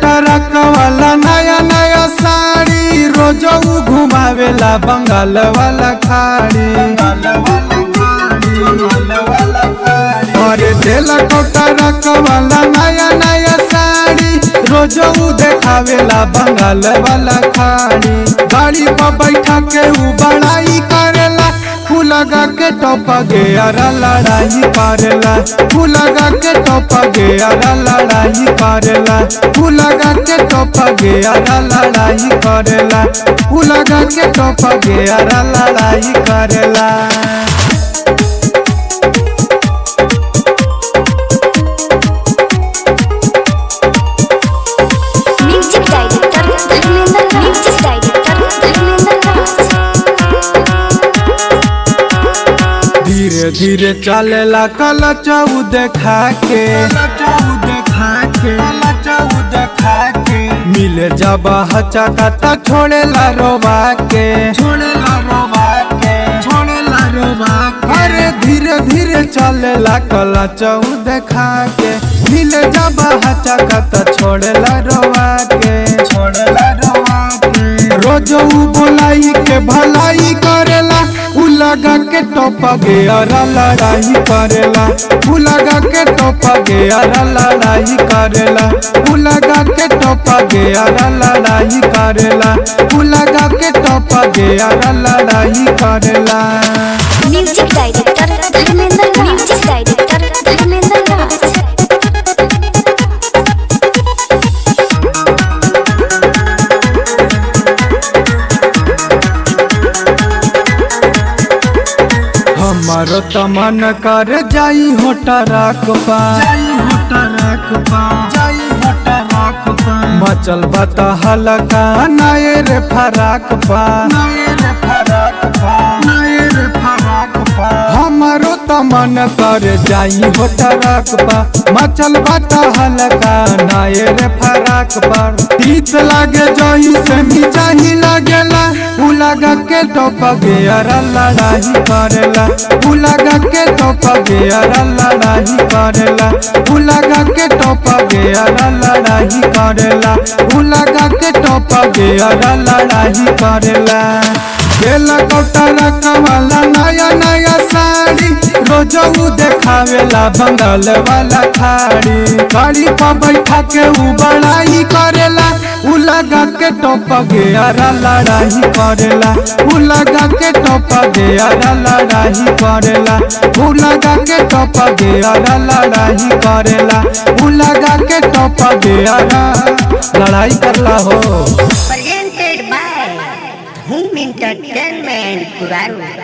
कोटरक वाला नया नया साड़ी रोज उ घुमावेला बंगाल वाला खाड़ी अरे देला कोटरक वाला नया नया साड़ी रोज उ देखावेला बंगाल वाला खाड़ी गाड़ी पर बैठा के उ बड़ाई करेला फूलगा के टोप गे अरा लड़ाई करेला फूलगा के टोप गे अरा लड़ाई करेला फूलगा के टोप गे अरा लड़ाई करेला फूलगा के टोप गे अरा लड़ाई करेला music director Dharmendra music director Dharmendra Raj धीरे धीरे चलेला कल चऊ देखा के मिले जब हचका त छोड़ेला रोबा के छोड़ेला रोबा के छोड़ेला रोबा के अरे धीरे धीरे चलेला कल चऊ देखा के मिले जब हचका त छोड़ेला रोबा के छोड़ेला रोबा के रोज उ बोलाई के भलाई करेला उ लगा के टोप गे अरा लड़ाई करेला उ लगा के टोप गे अरा लड़ाई करेला उ लगा के टोप गे अरा लड़ाई करेला उ लगा के टोप गे अरा लड़ाई करेला music director Dharmendra music director Dharmendra Raj हमारो तमन कर जाई होटराक पा जाई होटराक पा जाई होटराक पा मचल बता हलका नाये रे फराक पा नाये रे फराक पा नाये रे फराक पा हमारो तमन कर जाई होटराक पा मचल बता हलका नाये रे फराक पा तीत लागे जही से भी जाही लागेला उ लगा के टोप गे अरा लड़ाई करेला उ लगा के टोप गे अरा लड़ाई करेला उ लगा के टोप गे अरा लड़ाई करेला उ लगा के टोप गे अरा लड़ाई करेला केला कोटरा कवाला नया नया साड़ी रोज उ देखावेला बंगाल वाला खाड़ी गाड़ी पर बैठा के उ बड़ाई करेला उ लगा के टोप गे अरा लड़ाई करेला उ लगा के टोप गे अरा लड़ाई करेला उ लगा के टोप गे अरा लड़ाई करेला उ लगा के टोप गे अरा लड़ाई करला हो presented by Home Entertainment Kuraru.